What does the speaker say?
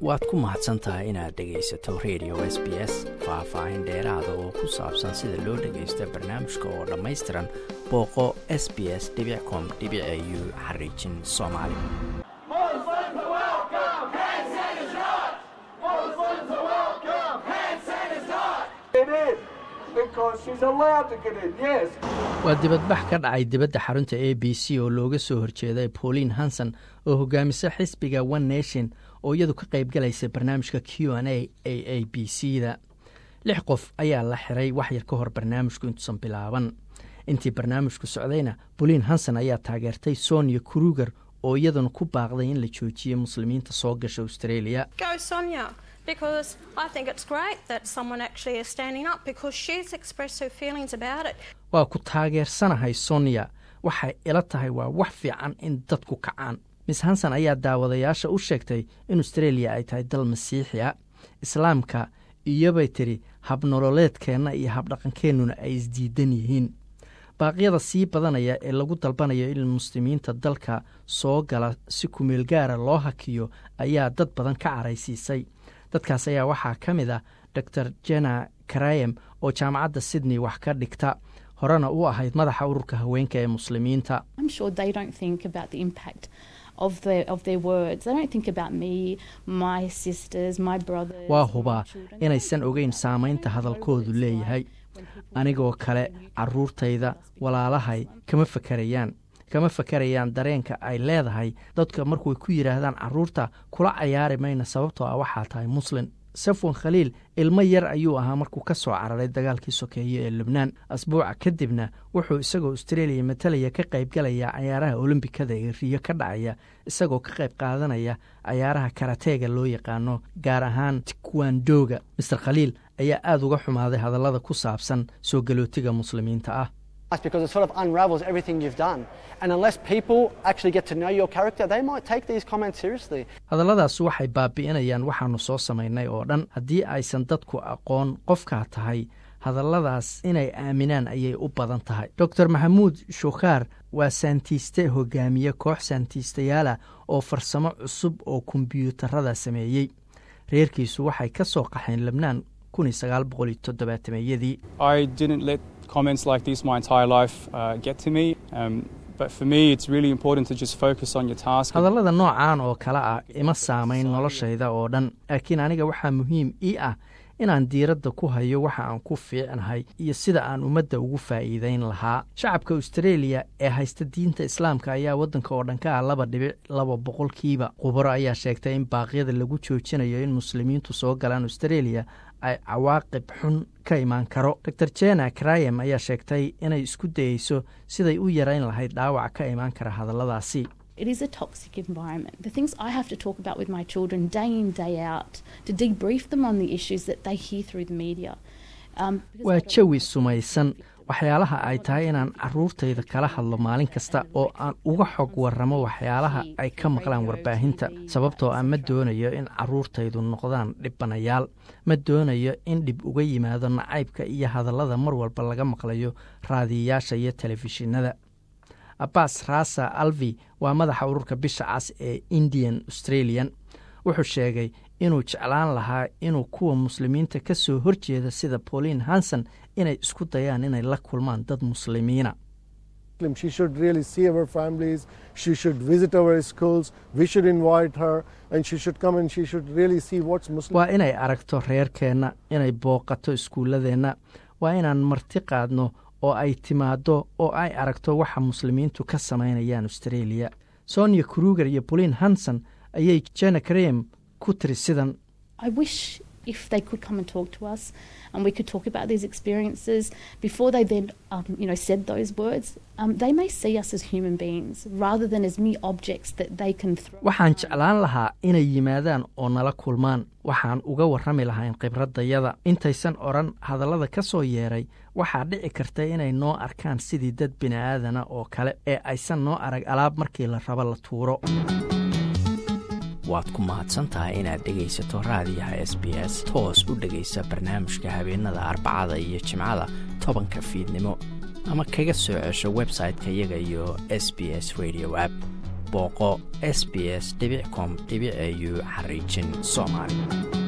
waad ku mahadsan tahay inaad dhegaysato radio s b s faah-faahin dheeraada oo ku saabsan sida loo dhagaysto barnaamijka oo dhammaystiran booqo s b s com u xariijin soomaali waa dibadbax ka dhacay dibadda xarunta a b c oo looga soo horjeeday pauline hanson oo hogaamisa xisbiga one nation oo iyadu ka qaybgalaysa barnaamijka q n a a a b c da lix qof ayaa la xiray waxyar ka hor barnaamijku intuusan bilaaban intii barnaamijku socdayna pauline hanson ayaa taageertay sonia kruger oo iyaduna ku baaqday in la joojiyo muslimiinta soo gasha australia because I think it's great that someone actually is standing up because she's expressed her feelings about it. waa ku taageersanahay sonia waxay ila tahay waa wax fiican in dadku kacaan miss hanson ayaa daawadayaasha u sheegtay in australia ay tahay dal masiixi a islaamka iyobay tidhi habnololeedkeenna iyo habdhaqankeennuna ay isdiidan yihiin baaqyada sii badanaya ee lagu dalbanayo in muslimiinta dalka soo gala si kumeel gaara loo hakiyo ayaa dad badan ka caraysiisay dadkaas ayaa waxaa ka mid ah dor jena karayem oo jaamacadda sydney wax ka dhigta horena u ahayd madaxa ururka haweenka ee muslimiinta waa hubaa inaysan ogeyn saamaynta hadalkoodu leeyahay anigoo kale caruurtayda walaalahay kama fakarayaan kama fakarayaan dareenka ay leedahay dadka markuy ku yidhaahdaan caruurta kula cayaari mayna sababtoo ah waxaa tahay muslin safwan khaliil ilmo yar ayuu ahaa markuu ka soo cararay dagaalkii sokeeye ee lubnaan asbuuca kadibna wuxuu isagoo australia matalaya ka qaybgalaya cayaaraha olombikada ee riyo ka dhacaya isagoo ka qayb qaadanaya cayaaraha karateega loo yaqaano gaar ahaan tikwandoga master khaliil ayaa aada uga xumaaday hadallada ku saabsan soo galootiga muslimiinta ah because it sort of unravels everything you've done. And unless people actually get to know your character, they might take these comments seriously. hadalladaas waxay baabi'inayaan waxaanu soo samaynay oo dhan haddii aysan dadku aqoon qofkaa tahay hadalladaas inay aaminaan ayay u badan tahay doctor maxamuud shukhaar waa saantiiste hogaamiye koox saantiistayaala oo farsamo cusub oo kombyuutarada sameeyey reerkiisu waxay ka soo qaxeen lebnaan yadii comments like this my entire life uh, get to me. Um, but for me, it's really important to just focus on your task. hadallada noocaan oo kale ah ima saamayn noloshayda oo dhan laakiin aniga waxaa muhiim ii ah inaan diiradda ku hayo waxa aan ku fiicnahay iyo sida aan ummadda ugu faa'iidayn lahaa shacabka australia ee haysta diinta islaamka ayaa waddanka oo dhan ka ah laba dhibic laba boqolkiiba khubaro ayaa sheegtay in baaqyada lagu joojinayo in muslimiintu soo galaan australia ay cawaaqib xun ka imaan karo dor jena krayem ayaa sheegtay inay isku dayeyso siday u yarayn lahayd dhaawac ka imaan kara hadalladaasi It is a toxic environment. The things I have to talk about with my children day in, day out, to debrief them on the issues that they hear through the media. Um, waa jawi sumaysan waxyaalaha ay tahay inaan caruurtayda kala hadlo maalin kasta oo aan uga xog warramo waxyaalaha ay ka maqlaan warbaahinta sababtoo ah ma doonayo in caruurtaydu noqdaan dhibanayaal ma doonayo in dhib uga yimaado nacaybka iyo hadallada mar walba laga maqlayo raadiyayaasha iyo telefishinada abbas rasa alvi waa madaxa ururka bisha cas ee indian australian wuxuu sheegay inuu jeclaan lahaa inuu kuwa muslimiinta ka soo horjeeda sida pauline hanson inay isku dayaan inay la kulmaan dad muslimiina She should really see our families. She should visit our schools. We should invite her, and she should come and she should really see what's Muslim. waa inay aragto reerkeenna inay booqato iskuulladeenna waa inaan marti qaadno oo ay timaaddo oo ay aragto waxa muslimiintu ka samaynayaan australia sonia kruger iyo pauline hanson ayay jena krem ku tiri sidan I wish if they could come and talk to us and we could talk about these experiences before they then um, you know said those words um, they may see us as human beings rather than as mere objects that they can throw waxaan jeclaan lahaa inay yimaadaan oo nala kulmaan waxaan uga warrami lahayn khibradayada intaysan odhan hadallada ka soo yeeray waxaa dhici karta inay noo arkaan sidii dad bini'aadana oo kale ee aysan noo arag alaab markii la rabo la tuuro waad ku mahadsan tahay inaad dhegaysato raadiyaha s b s toos u dhegaysa barnaamijka habeenada arbacada iyo jimcada tobanka fiidnimo ama kaga soo cesho website-ka iyaga iyo s b s radio app booqo s b s com au xariijin soomaali